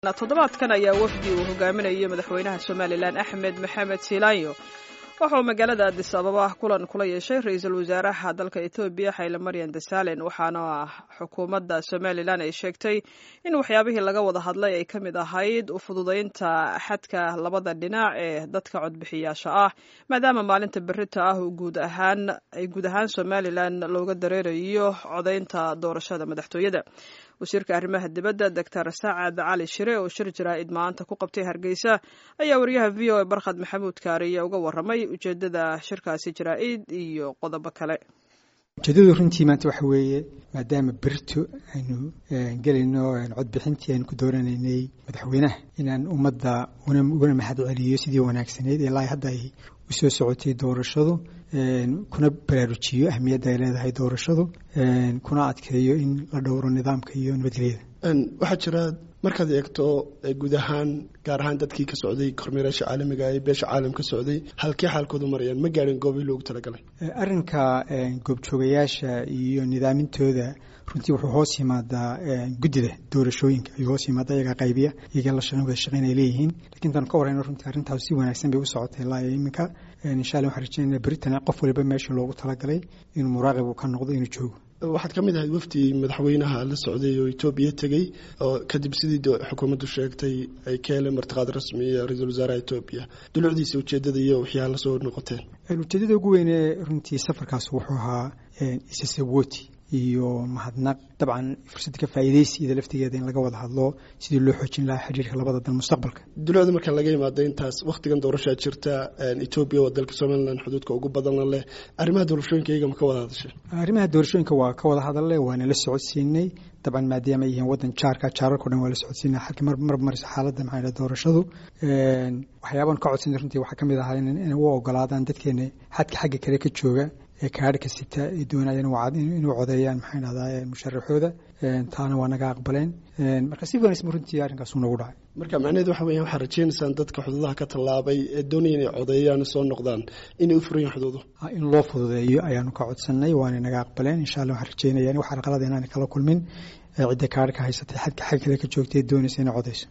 toddobaadkan ayaa wafdi uu hogaaminayo madaxweynaha somalilan axmed maxamed silaanyo waxauu magaalada adis ababa kulan kula yeeshay ra-iisul wasaaraha dalka etoobiya xayle maryan desalen waxaana xukuumadda somalilan ay sheegtay in waxyaabihii laga wada hadlay ay ka mid ahayd u fududaynta xadka labada dhinac ee dadka codbixiyaasha ah maadaama maalinta berita ah guud ahaan ay guud ahaan somalilan looga dareerayo codaynta doorashada madaxtooyada wasiirka arrimaha dibadda doctor saacad cali shire oo shir jaraa'id maanta ku qabtay hargeysa ayaa wariyaha v o a barkhad maxamuud kaariye uga warramay ujeeddada shirkaasi jaraa'id iyo qodobo kale ujeedadu runtii maanta waxa weeye maadaama berito aynu gelayno codbixintii aynu ku dooranaynay madaxweynaha inaan ummadda ugana mahad celiyo sidii wanaagsaneyd ilaa hadda ay u soo socotay doorashadu kuna baraarujiyo ahmiyadda ay leedahay doorashadu kuna adkeeyo in la dhowro nidaamka iyo nabadgelyada waxaa jira markaad eegto guud ahaan gaar ahaan dadkii ka socday kormeeraasha caalamiga ee beesha caalam ka socday halkee xaalkoodu marayaan ma gaadhin goobii loogu talagalay arrinka goobjoogayaasha iyo nidaamintooda runtii wuxuu hoos yimaadaa guddida doorashooyinka ayuu hoos yimaada iyagaa qaybiya iyaga la wada shaqeyn ay leeyihiin lakin intaan ka warrayno runtii arrintaas si wanaagsan bay u socotay ilaa iyo iminka insha allah waxaan rajeynaya beritan qof waliba meesha loogu talagalay inuu muraaqib uu ka noqdo inuu joogo waxaad ka mid ahayd wafdi madaxweynaha la socday oo etoobiya tegey oo kadib sidii xukuumaddu sheegtay ay ka heleen martiqaad rasmiya ra-iisul wasaaraha etoobiya dulucdiisa ujeedada iyo waxyaa la soo noqoteen ujeedada ugu weyne runtii safarkaas wuxuu ahaa isasawoti iyo mahadnaq dabcan fursad ka faa'iidaysi ida laftigeeda in laga wada hadlo sidii loo xoojin lahaa xiriirka labada dal mustaqbalka dulucda marka laga yimaado intaas wakhtigan doorashaa jirta etoobiya waa dalka somalilan xuduudka ugu badanna leh arrimaha doorashooyinka iyaga ma ka wada hadashay arrimaha doorashooyinka waa ka wada hadalne waana la socodsiinay dabcan maadaama ay yihiin waddan jaarka jaararko dhan waa la socodsiinay halka mar mar marisa xaaladda maxaa yidhaha doorashadu waxyaaban ka codsanay runtii waxaa ka mid ahaa in u ogolaadaan dadkeena xadka xagga kale ka jooga ee kaadhka sita ee doonayaan inuu codeeyaan maxaa dhahdaa musharaxooda taana waa naga aqbaleen marka si wanaagsan runtii arrinkaas uu nagu dhacay marka macnaheed waxa weeyaan waxaad rajaynaysaan dadka xuduudaha ka tallaabay ee doonaya inay codeeyaan soo noqdaan inay u furan yihin xuduudu in loo fududeeyo ayaanu ka codsanay waana naga aqbaleen insha allah waxaan rajeynaya wax arqalada inaan kala kulmin cidda kaadhka haysatay xadka xag kale ka joogtay ee doonaysa inay codeyso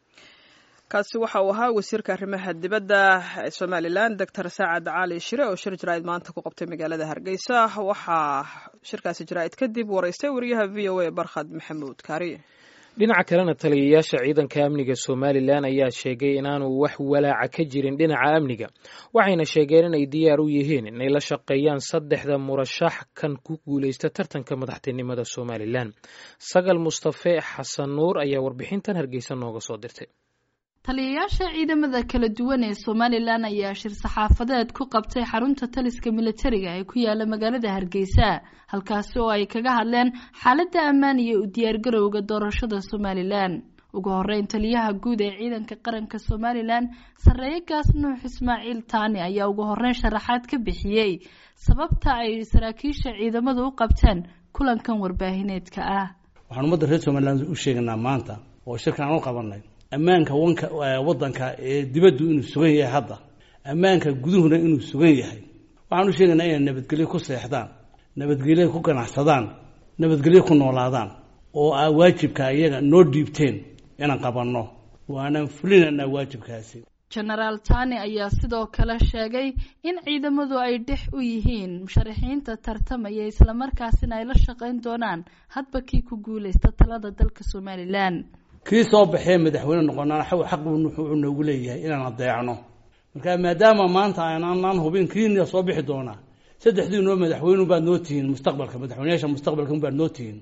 kaasi waxa uu ahaa wasiirka arrimaha dibadda ee somalilan doctor saacad cali shire oo shir jaraa'id maanta ku qabtay magaalada hargeysa waxaa shirkaasi jaraa'id kadib waraystay wariyaha v o a barkhad maxamuud kaari dhinaca kalena taliyayaasha ciidanka amniga somalilan ayaa sheegay inaanu wax walaaca ka jirin dhinaca amniga waxayna sheegeen inay diyaar u yihiin inay la shaqeeyaan saddexda murashax kan ku guulaysta tartanka madaxtinimada somalilan sagal mustafe xasan nuur ayaa warbixintan hargeysa nooga soo dirtay taliyayaasha ciidamada kala duwan ee somalilan ayaa shir saxaafadeed ku qabtay xarunta taliska militariga ee ku yaala magaalada hargeysa halkaasi oo ay kaga hadleen xaaladda ammaan iyo u diyaargarowga doorashada somalilan ugu horeyn taliyaha guud ee ciidanka qaranka somalilan sarreeye gaas nuux ismaaciil taani ayaa ugu horeyn sharaxaad ka bixiyey sababta ay saraakiisha ciidamadu u qabteen kulankan warbaahineedka ah waxaan ummadda reer somalilan u sheeganaa maanta oo shirkan aan u qabanay ammaanka wanka waddanka ee dibaddu inuu sugan yahay hadda ammaanka guduhuna inuu sugan yahay waxaan u sheegaynaa inay nabadgelyo ku seexdaan nabadgelyo ku ganacsadaan nabadgelyo ku noolaadaan oo aa waajibka iyaga noo dhiibteen inaan qabanno waanaan fulinaynaa waajibkaasi genaraal tani ayaa sidoo kale sheegay in ciidamadu ay dhex u yihiin musharaxiinta tartamaya islamarkaasina ay la shaqayn doonaan hadba kii ku guulaysta talada dalka somalilan kii soo baxee madaxweyne noqonaan xaq wuxuu noogu leeyahay inaan adeecno marka maadaama maanta aanaan hubin kiina soo bixi doonaa saddexdii noo madaxweyne baad noo tihiin mustaqbalka madaxweyneyaasha mustaqbalka baad noo tihiin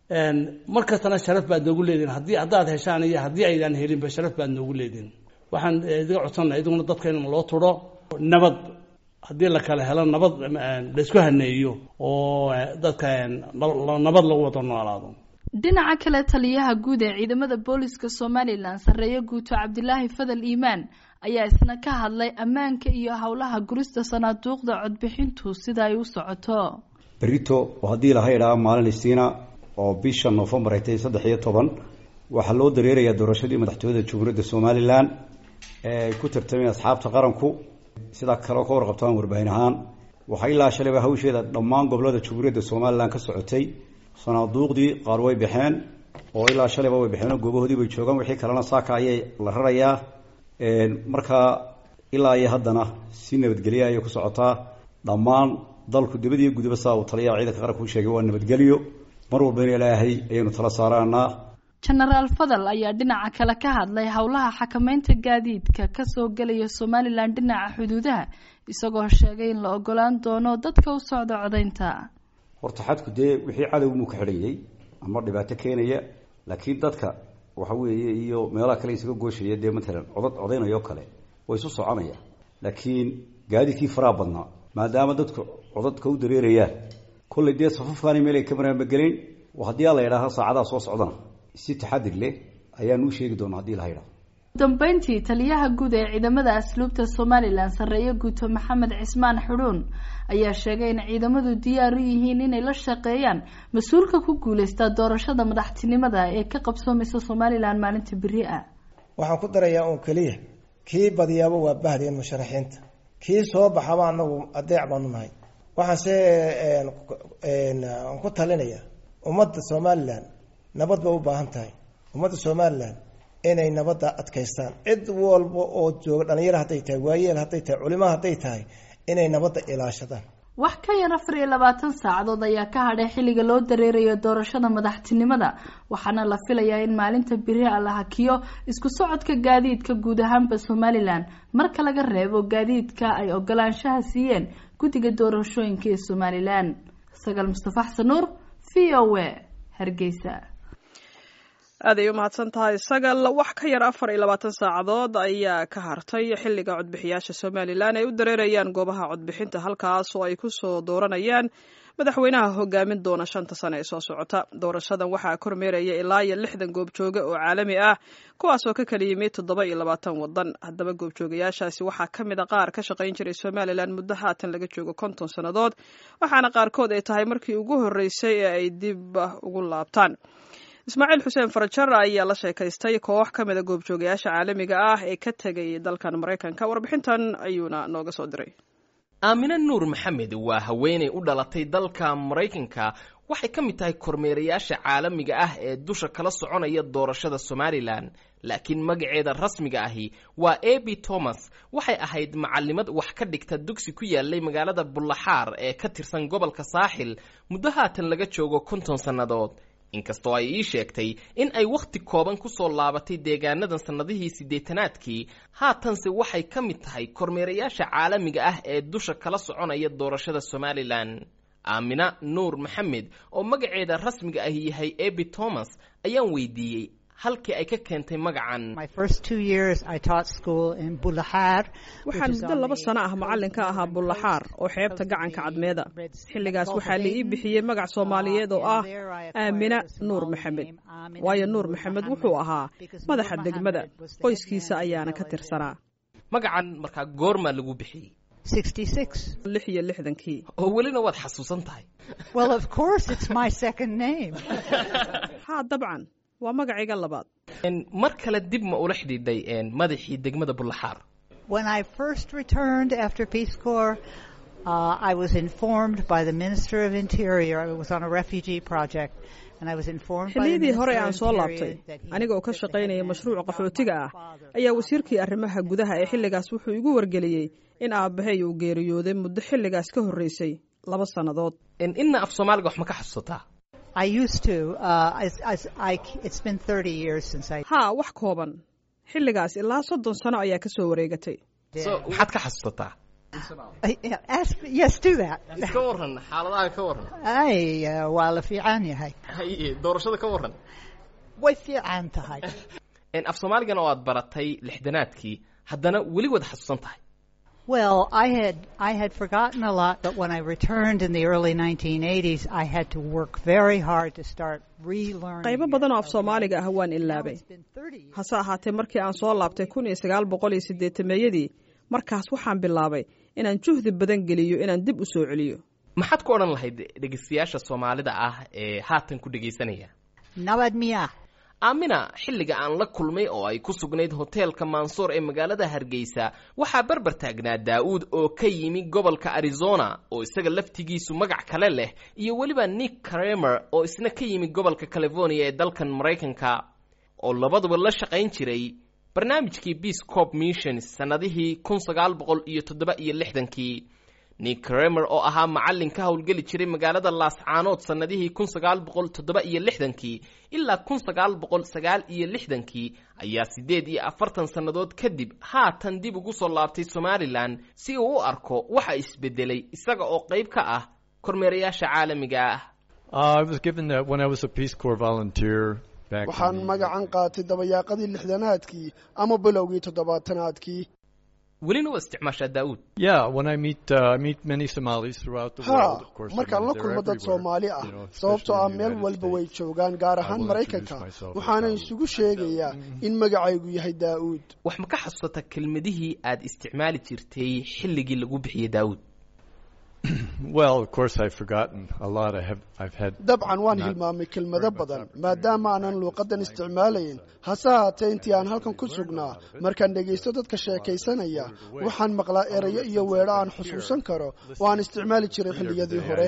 mar kastana sharaf baad noogu leedihin haddii haddaad heshaan iyo haddii aydaan helinba sharaf baad noogu leedihin waxaan idiga codsanaa idiguna dadka in loo turo nabad haddii la kala helo nabad laysku haneeyo oo dadka nabad lagu wada noolaado dhinaca kale taliyaha guud ee ciidamada booliska somalilan sarreeye guuto cabdilaahi fadal iimaan ayaa isna ka hadlay ammaanka iyo howlaha gurista sanaaduuqda codbixintu sida ay u socoto berito oo haddii laha idhaa maalin isiina oo bisha noofembar ay tahay saddex iyo toban waxaa loo dareerayaa doorashadii madaxtooyada jamhuuriyadda somalilan ee ay ku tartameen asxaabta qaranku sidaa kaleo ka warqabtaan warbaahin ahaan waxaa ilaa shalayba hawsheeda dhammaan gobolada jamhuuriyadda somalilan ka socotay sanaaduuqdii qaar way baxeen oo ilaa shalayba way baxeen goobahoodii bay joogaan wixii kalena saaka ayay la rarayaa markaa ilaa iyo haddana si nabadgelya ayay ku socotaa dhammaan dalku dibad iyo gudaba saa uu taliyaha ciidanka qaranka u sheegay waa nabadgelyo mar walbana ilaahay ayaynu tala saaraanaa jenaraal fadal ayaa dhinaca kale ka hadlay howlaha xakameynta gaadiidka kasoo gelaya somalilan dhinaca xuduudaha isagoo sheegay in la ogolaan doono dadka u socda codaynta horta xadku dee wixii cadowmuu ka xidhayay ama dhibaato keenaya laakiin dadka waxa weeye iyo meelaha kale isaga gooshaya dee matalan codad codaynayo kale way isu soconaya laakiin gaadiidkii faraha badnaa maadaama dadku codadka u dareerayaan kollay dee safafkaani meel ay ka maraanbagelayn haddii a la yidhaaha saacadaha soo socdana si taxadir leh ayaanu u sheegi doonaa hadii la yidhaho dambeyntii taliyaha guud ee ciidamada asluubta somalilan sarreeye guuto maxamed cismaan xudhuun ayaa sheegay in ciidamadu diyaar u yihiin inay la shaqeeyaan mas-uulka ku guuleysta doorashada madaxtinimada ee ka qabsoomaysa somalilan maalinta beri ah waxaan ku darayaa uun keliya kii badiyaaba waa bahdeen musharaxiinta kii soo baxaba anagu adeec baanu nahay waxaanse aan ku talinaya ummadda somalilan nabad bay u baahan tahay ummadda somalilan inay nabadda adkaystaan cid walba oo jooga dhalinyaro hadday tahay waayeel hadday tahay culimo hadday tahay inay nabadda ilaashadaan wax ka yar afar iyo labaatan saacadood ayaa ka hadhay xilliga loo dareerayo doorashada madaxtinimada waxaana la filayaa in maalinta beri a la hakiyo isku socodka gaadiidka guud ahaanba somalilan marka laga reebo gaadiidka ay ogolaanshaha siiyeen guddiga doorashooyinka ee somalilan sagaal mustafa xasan nuur v o a hargeysa aaday u mahadsan tahay sagal wax ka yar afar iyo labaatan saacadood ayaa ka hartay xilliga codbixiyaasha somalilan ay u dareerayaan goobaha codbixinta halkaas oo ay kusoo dooranayaan madaxweynaha hogaamin doona shanta sane ee soo socota doorashadan waxaa kormeeraya ilaa iyo lixdan goobjooge oo caalami ah kuwaas oo ka kala yimid toddoba iyo labaatan wadan haddaba goobjoogayaashaasi waxaa ka mid a qaar ka shaqayn jiray somalilan muddo haatan laga joogo konton sannadood waxaana qaarkood ay tahay markii ugu horreysay ee ay dib ugu laabtaan ismaaciil xuseen farajar ayaa la sheekaystay koox ka mida goobjoogayaasha caalamiga ah ee ka tegay dalkan maraykanka warbixintan ayuuna nooga soo diray aamine nuur maxamed waa haweenay u dhalatay dalka maraykanka waxay ka mid tahay kormeerayaasha caalamiga ah ee dusha kala soconaya doorashada somalilan laakiin magaceeda rasmiga ahi waa abi thomas waxay ahayd macalimad wax ka dhigta dugsi ku yaalay magaalada bullaxaar ee ka tirsan gobolka saaxil muddo haatan laga joogo konton sannadood inkastoo ay ii sheegtay in ay wakhti kooban ku soo laabatay deegaanadan sannadihii siddeetanaadkii haatanse waxay ka mid tahay kormeerayaasha caalamiga ah ee dusha kala soconaya doorashada somalilan aamina nuur maxamed oo magaceeda rasmiga ahi yahay abi thomas ayaan weydiiyey halkii ay ka keentay magacan waxaan muddo laba sano ah macallin ka ahaa bullaxaar oo xeebta gacanka cadmeeda xilligaas waxaa la ii bixiyey magac soomaaliyeed oo ah aamina nuur maxamed waayo nuur maxamed wuxuu ahaa madaxa degmada qoyskiisa ayaana ka tirsanaa magacan markaa goormaa lagu bixiyey lix iyo lixdankii oo welina waad xasuusan tahay haa dabcan waa magacayga labaad mar kale dib ma ula xidhiidhay madaxii degmada bullaxaar xilliyadii hore aan soo laabtay aniga oo ka shaqaynaya mashruuca qaxootiga ah ayaa wasiirkii arrimaha gudaha ee xilligaas wuxuu igu wargeliyey in aabbahay uu geeriyooday muddo xilligaas ka horreysay laba sannadood inna af soomaaliga wax ma ka xasuusataa haa wax kooban xilligaas ilaa soddon sano ayaa ka soo wareegatay maxaad ka xasuusataa iska waran xaaladaha ka waran waa la fiican yahay haye doorashada ka waran way fiican tahay af soomaaligana oo aad baratay lixdanaadkii haddana weli waad xasuusan tahay Well, I had I had forgotten a lot, but when I returned in the early 1980s, I had to work very hard to start relearning. qaybo badan oo af soomaaliga ah waan ilaabay hase ahaatee markii aan soo laabtay kun iyo sagaal boqol iyo siddeetameeyadii markaas waxaan bilaabay inaan juhdi badan geliyo inaan dib u soo celiyo maxaad ku odhan lahayd dhegeystayaasha soomaalida ah ee haatan ku dhegaysanaya Nabad miya. aamina xilliga aan la kulmay oo ay ku sugnayd hoteelka mansoor ee magaalada hargeysa waxaa barbar taagnaa daa'uud oo ka yimi gobolka arizona oo isaga laftigiisu magac kale leh iyo weliba nick kramer oo isna ka yimi gobolka california ee dalkan maraykanka oo labaduba la shaqayn jiray barnaamijkii peace corp missions sannadihii kun sagaal boqol iyo toddoba iyo lixdankii nick kramer oo ahaa macallin ka howlgeli jiray magaalada laascaanood sannadihii kun sagaal boqol toddoba iyo lixdankii ilaa kun sagaal boqol sagaal iyo lixdankii ayaa siddeed iyo afartan sannadood kadib haatan dib ugu soo laabtay somalilan si uu u arko waxa isbedelay isaga oo qayb ka ah kormeerayaasha caalamiga ah waxaan magacan qaatay dabayaaqadii lixdanaadkii ama bilowgii toddobaatanaadkii welina waa isticmaashaa daa'uud ha markaan la kulmo dad soomaali ah sababtoo ah meel walba way joogaan gaar ahaan maraykanka waxaana isugu sheegayaa in magacaygu yahay daa'uud wax ma ka xasuusata kelmadihii aad isticmaali jirtay xilligii lagu bixiyey daa'uud dabcan waan hilmaamay kelmado badan maadaama aanan luuqadan isticmaalayn hase haatee intii aan halkan ku sugnaa markaan dhegaysto dadka sheekaysanaya waxaan maqlaa erayo iyo weedho aan xusuusan karo oo aan isticmaali jiray xilliyadii hore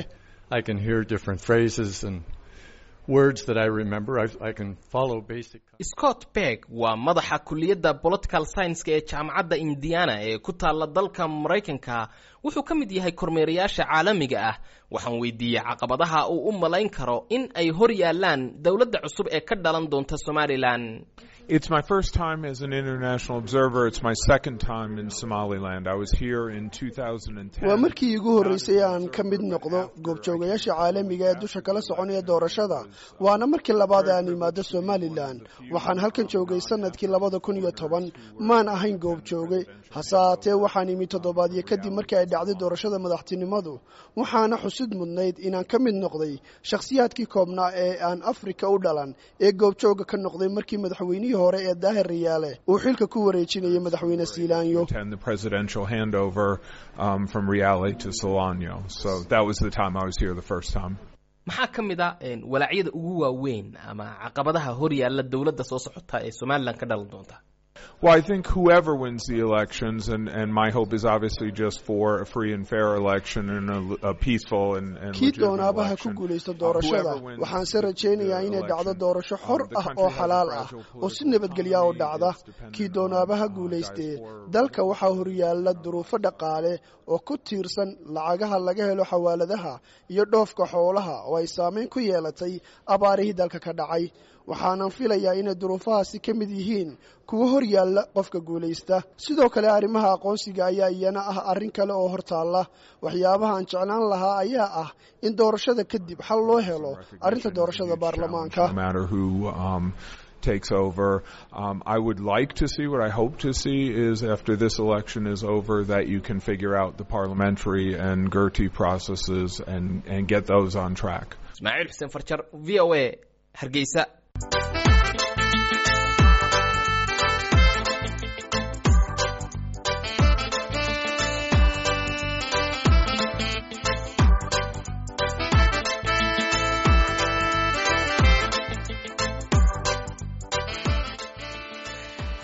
scott berg waa madaxa kuliyadda political scienska ee jaamacadda indiana ee ku taalla dalka maraykanka wuxuu ka mid yahay kormeerayaasha caalamiga ah waxaan weydiiyey caqabadaha uu u malayn karo in ay hor yaalaan dowladda cusub ee ka dhalan doonta somalilan It's my first time as an international observer. It's my second time in Somaliland. I was here in 2010. waa markii iigu horreysay aan ka mid noqdo goobjoogayaasha caalamiga ee dusha kala soconaya doorashada waana markii labaad aan imaado somalilan waxaan halkan joogay sanadkii labada kun iyo toban maan ahayn goobjooge hase haatee waxaan imi toddobaadyo kadib markii ay dhacday doorashada madaxtinimadu waxaana xusid mudnayd inaan ka mid noqday shakhsiyaadkii koobnaa ee aan afrika u dhalan ee goobjooga ka noqday markii madaxweynihii hore ee daahir riyaale uu xilka ku wareejinayay madaxweyne siilaanyo And the presidential handover um, from Riale to Solano. So that was the time I was here the first time. maxaa ka mid a walaacyada ugu waaweyn ama caqabadaha hor yaalla dowladda soo socota ee somalilan ka dhalan doonta Well, I think whoever wins the elections, and, and my hope is obviously just for a free and fair election and a, a peaceful and, and kii legitimate doonaaba ha ku election. guulaysto Uh, doorashada whoever wins waxaanse the rajaynayaa inay dhacdo election, doorasho xor um, the ah country oo has a xalaal ah fragile oo si political nabadgelya u economy dhacda that's dependent kii on, doonaaba ha uh, guulaystee diaspora dalka waxaa horyaalla duruufo dhaqaale oo ku tiirsan lacagaha laga helo xawaaladaha iyo dhoofka xoolaha oo ay saameyn ku yeelatay abaarihii dalka ka dhacay waxaanan filayaa inay duruufahaasi ka mid yihiin kuwa hor yaalla qofka guulaysta sidoo kale arrimaha aqoonsiga ayaa iyana ah arrin kale oo hortaalla waxyaabaha aan jeclaan lahaa ayaa ah in doorashada kadib xal loo helo arrinta doorashada baarlamaanka no matter who um, takes over. Um, I would like to see what I hope to see is after this election is over that you can figure out the parliamentary and Gertie processes and, and get those on track. ismaaciil xuseen farjar v o a hargeysa